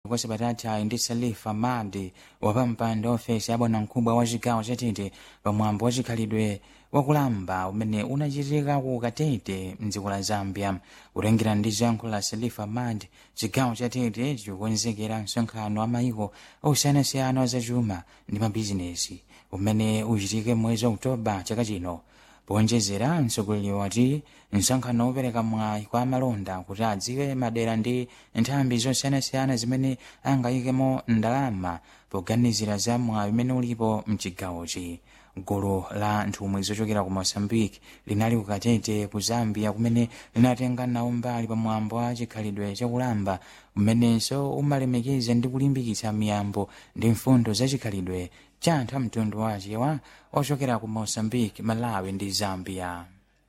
kwa sabatata ndi salifa madi wapampando ofesi abwana mkubwa wa chigawo chatete pamwambo wa chikhalidwe wakulamba umene unachitika ku katete mdziko la zambia kutengera ndi zankho la salifa mad chigawo chatete chikukonzekera msonkhano wa mayiko osiyanasiyana wazachuma ndi mabizinesi umene uchitike mwezi wa oktoba chaka chino powonjezera mtsogoleri wati msonkhano wopereka mwayi kwa amalonda kuti adziwe madera ndi nthambi zosiyanasiyana zimene angayikemo ndalama poganizira za mwayi umene ulipo mchigawochi gulu la nthumwi zochokera ku moçambique linali ku katete ku zambia kumene linatenga nawo mbali pamwambo wa chikhalidwe chakulamba umenenso umalemekeza ndi kulimbikitsa miyambo ndi mfundo za chikhalidwe cha anthu a mtundu wachewa ochokera ku moçambique malawi ndi zambia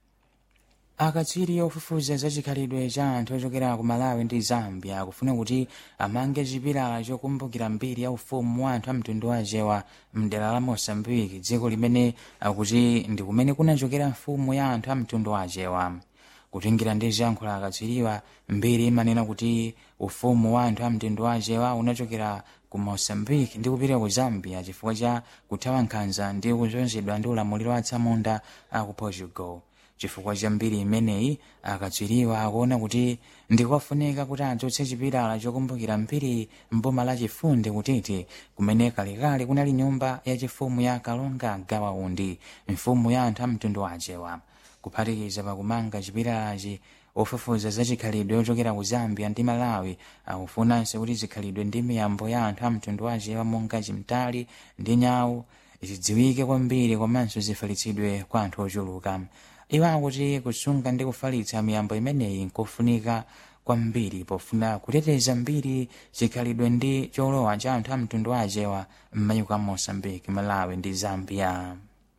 akatswiri ofufuza za chikhalidwe cha anthu ochokera ku malawi ndi zambia akufuna kuti amange chipilala chokumbukira mbiri ya ufumu wa anthu a mtundu wachewa mdera la moçambique dziko limene akuti ndi kumene kunachokera mfumu ya anthu a mtundu wachewa kutingira ndi zankho la akatswiriwa mbiri imanena kuti ufumu wa anthu a mtundu wachewa unachokera ku moçambique ndi kupita ku zambia chifukwa cha kuthawa nkhanza ndi kuzunzidwa ndi ulamuliro wa tsamunda a ku portugal chifukwa cha mbiri imeneyi akatswiriwa akuona kuti ndikofunika kuti adzutse chipilala chokumbukira mbiri mboma la chifunde kutete kumene kalekale kunali nyumba yachifumu ya kalonga gawaundi mfumu ya anthu a mtundu wachewa kuphatikiza pakumanga chipilalachi ofufuza za chikhalidwe ochokera ku zambia ndi malawi akufunanso kuti zikhalidwe ndi miyambo ya anthu a mtundu wachewa monga chimtali ndi nyawu zidziwike kwambiri komanso zifalitsidwe kwa anthu ochuluka iwo akuti kusunga ndi kufalitsa miyambo imeneyi nkofunika kwambiri pofuna kuteteza mbiri chikhalidwe ndi cholowa cha anthu a mtundu wachewa m'mayiko a moçambique malawi ndi zambia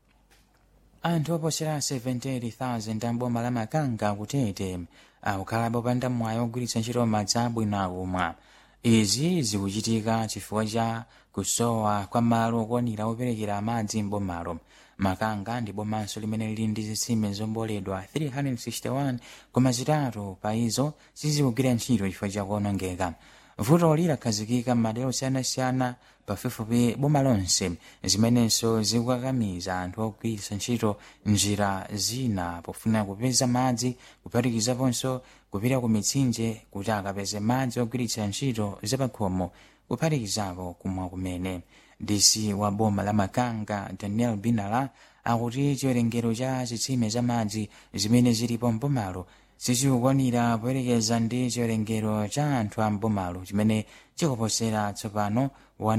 anthu oposera 78,000 amboma la makanga kutete akukhala popanda mwayi ogwiritsa ntchito madzi abwino akumwa izi zikuchitika chifukwa cha kusowa kwa malo okwanira operekera madzi m'bomalo makanga ndi bomanso limene lili ndi zitsime zomboledwa 361 koma zitatu pa izo sizikugwira ntchito chifukwa cha kuonongeka vutoli lakhazikika m'madera osiyanasiyana pafupifupi boma lonse zimenenso zikukakamiza anthu ogwiritsa ntchito njira zina pofuna kupeza madzi kuphatikizaponso kupita ku mitsinje kuti akapeze madzi ogwiritsa ntchito zapakhomo kuphatikizapo kumwa kumene dc wa boma la makanga daniel binala akuti chiwerengero cha zitsime za madzi zimene zilipo mbomalo sichikukwanira poyerekeza ndi chiwerengero cha anthu a mbomalo chimene chikuposera tsopano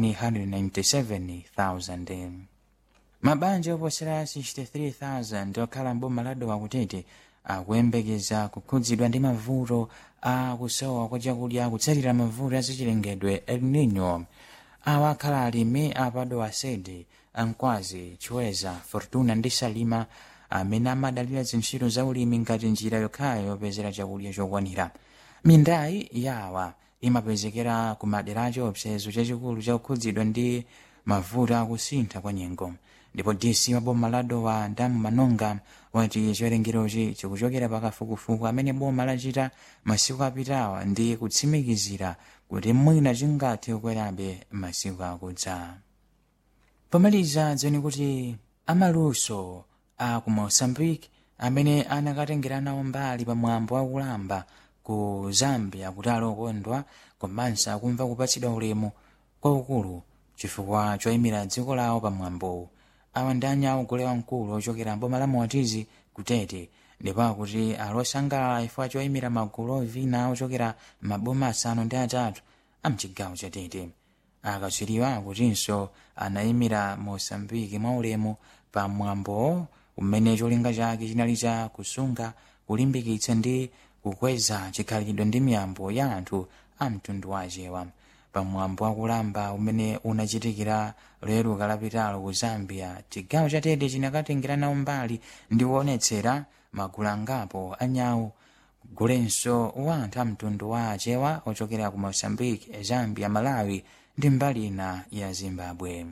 197,000 mabanja oposera 63,000 okhala mboma la dowa kutete akuyembekeza kukhudzidwa ndi mavuto a kusowa kwa chakudya kutsatira mavuto azachilengedwe el nino awa akhala alimi apadowa sede ankwazi chiweza fortuna ndi salima amene amadalira zintchito za ulimi ngati njira yokhayo yopezera chakudya chokwanira mindayi yawa imapezekera ku madera chiopsezo chachikulu chakukhudzidwa ndi mavuto akusintha kwa nyengo ndipo dc wa boma la dowa ndamu manonga wati chiwerengerochi chikuchokera pakafukufuku amene boma lachita masiku apitawa ndi kutsimikizira kuti mwina chingathe kukwerabe masiku akudza pomaliza dzeni kuti amaluso a ku moçambique amene anakatengera nawo mbali pamwambo wakulamba ku zambia kuti alokondwa komanso akumva kupatsidwa ulemu kwaukulu chifukwa choyimira dziko lawo pamwambowu awa ndi anyawo gule wamkulu ochokera mboma la moatizi kutete ndipo akuti alosangalala chifukwa choyimira magulu ovina ochokera maboma asanu ndi atatu amchigawo chatete akatswiriwa akutinso anayimira moçambike mwaulemu pamwambo umene cholinga chake chinali cha kusunga kulimbikitsa ndi kukweza chikhalidwe ndi miyambo ya anthu a mtundu wachewa pamwambo wakulamba umene unachitikira lero kalapitalo ku zambia chigawo chatete chinakatengera nawo mbali ndi kuonetsera magulu angapo anyawo gulenso wa anthu a mtundu wa achewa ochokera ku moçambique zambia malawi ndi mbali ina ya zimbabwe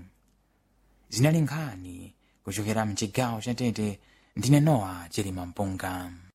zinali nkhani kuchokera mchigawo chatete ndine nowa chilima mpunga